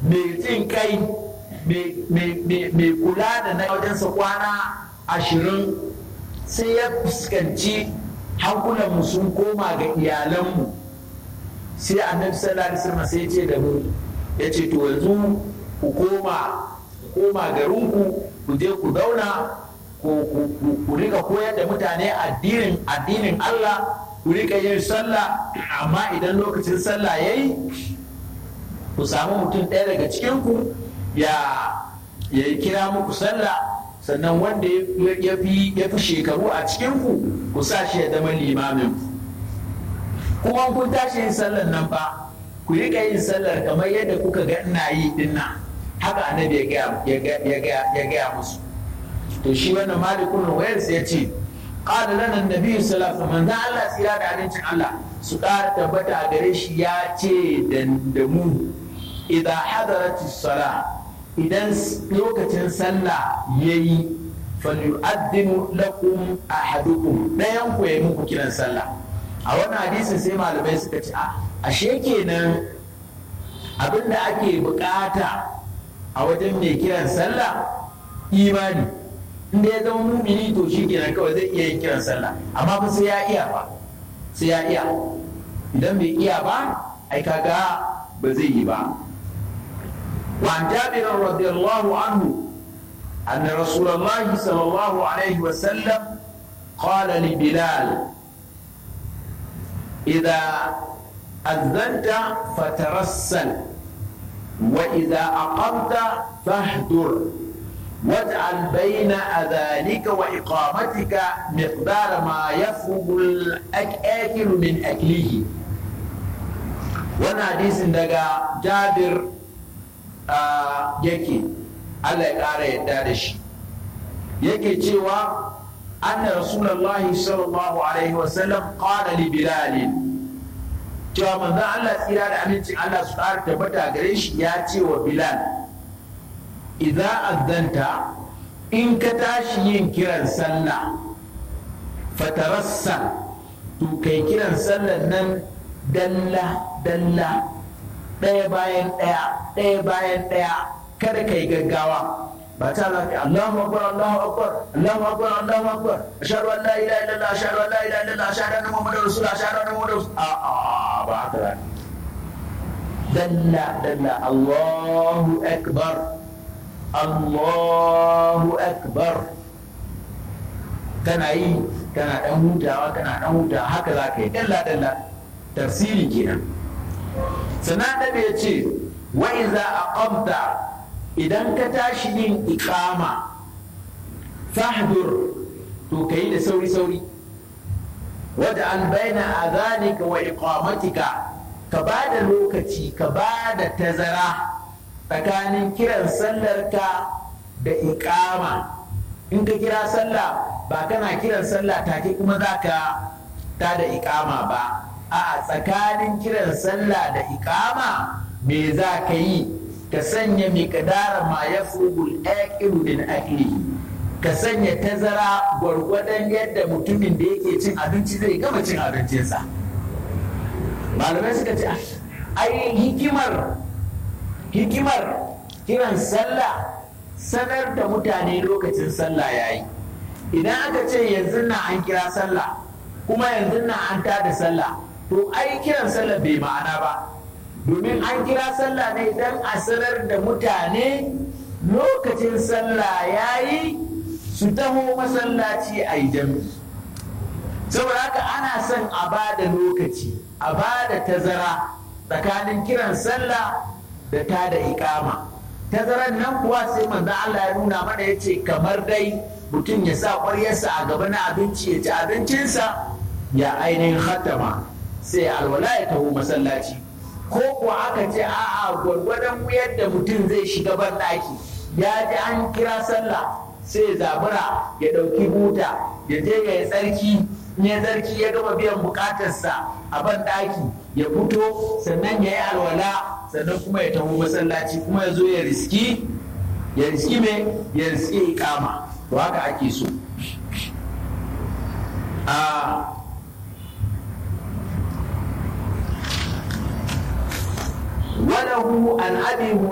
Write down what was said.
mai jin kai mai kula da na wajensa kwana ashirin sai ya fuskanci hankulanmu sun koma ga iyalanmu sai annabi sallallahu alaihi wasallam sai ya ce da mu ya ce to yanzu ku koma koma garinku ku je ku zauna ku rika koyar da mutane addinin addinin Allah ku rika yin sallah amma idan lokacin sallah yayi ku samu mutum ɗaya daga cikinku ya ya kira muku sallah sannan wanda ya fi shekaru a cikinku ku sa shi ya zama limamin kuma kun tashi yin sallar nan fa ku rika yin sallar kamar yadda kuka ga ina yi dinnan haka annabi ya gaya musu to shi wannan malikun wayars ya ce qala lana annabi sallallahu alaihi wasallam Allah tsira da abincin Allah su ƙara tabbata a gare shi ya ce da mu idan hadarati sala idan lokacin sallah yayi falyu'addinu lakum ahadukum dayan ku yayi muku kiran sallah a wannan hadisin sai malamai suka ce a ashe kenan abinda ake bukata a wajen mai kiran sallah imani inda ya zama mumini to shi kenan kawai zai iya yin kiran sallah amma fa sai ya iya ba sai ya iya idan bai iya ba ai kaga ba zai yi ba وعن جابر رضي الله عنه أن رسول الله صلى الله عليه وسلم قال لبلال إذا أذنت فترسل وإذا أقمت فاهدر واجعل بين أذانك وإقامتك مقدار ما يفرغ الأكل من أكله وانا حديث دقا جابر آه يكي الله يقال يدادش يكي تشيوا أن رسول الله صلى الله عليه وسلم قال لبلال cewa manzon Allah tsira da amincin Allah su ƙara tabbata gare shi ya ce wa Bilal idza azzanta in ka tashi yin kiran sallah fatarassa to kai kiran sallan nan dalla dalla ɗaya bayan ɗaya ɗaya bayan ɗaya kada kai gaggawa ba ta za ka Allahu akbar Allahu akbar Allahu akbar Allahu akbar ashhadu an la ilaha illallah ashhadu an la ilaha illallah ashhadu anna muhammadar rasul ashhadu anna muhammadar rasul a a ba haka ba dalla dalla Allahu akbar Allahu akbar kana yi kana dan hutawa kana dan hutawa haka za ka yi dalla dalla tafsiri kenan sannan da ya ce wa iza aqamta idan ka tashi yin ikama fahdur to ka yi da sauri-sauri wadda an baina azanika wa iqamatika ka ba da lokaci ka ba da tazara tsakanin kiran sallarka da ikama in ka kira sallah ba kana kiran sallah take kuma za ka ta da ikama ba a tsakanin kiran sallah da ikama me za ka yi ka sanya miƙdara ma ya fugul aƙiru min aklihi ka sanya tazara gwargwadon yadda mutumin da yake cin abinci zai gama cin abincinsa malamai suka ce ai hikimar hikimar kiran sallah sanar da mutane lokacin sallah ya yi idan aka ce yanzu na an kira sallah kuma yanzu na an tada sallah to ai kiran sallah bai ma'ana ba domin an kira sallah ne don a sanar da mutane lokacin sallah ya yi su taho masallaci a yi jami'i saboda haka ana son a ba da lokaci a ba da tazara tsakanin kiran sallah da ta da ikama tazaran nan kuwa sai manzon Allah ya nuna mana ya ce kamar dai mutum ya sa ƙwaryarsa a gaba na abinci ya ci abincinsa ya ainihin hatama sai alwala ya taho masallaci ko kuwa aka ce a'a gwargwadon yadda mutum zai shiga ban ɗaki ya ji an kira sallah sai zabura ya ɗauki buta ya je ya yi tsarki ya tsarki ya gama biyan bukatarsa a ban ɗaki ya fito sannan ya yi alwala sannan kuma ya taho masallaci kuma ya zo ya riski ya riski me ya riski ikama to haka ake so a وله عن ابي